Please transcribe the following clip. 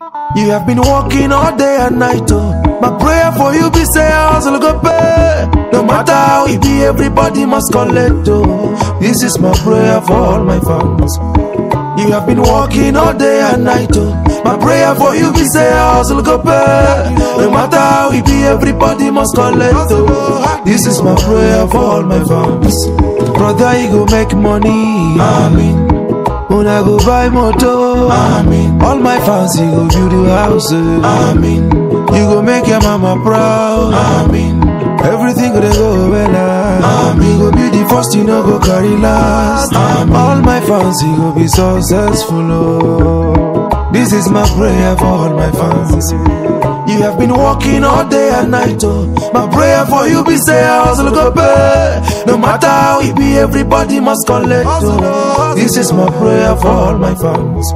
You have been working all day and night, oh. My prayer for you be say hustle go pay. No matter how it be, everybody must collect, oh. This is my prayer for all my fans. You have been working all day and night, oh. My prayer for you be say hustle go pay. No matter how it be, everybody must collect, oh. This is my prayer for all my fans. Brother, you go make money, amen. Una go buy motor, amen. All my fans, you go build a house, amen. You go make your mama proud, amen. Everything gonna go well, amen. You go be the first, you know go carry last, amen. All my fans, you go be successful, oh. This is my prayer for all my fans. You have been working all day and night, oh. My prayer for you be say hustle go pay. No matter how it be, everybody must collect, oh. This is my prayer for all my fans.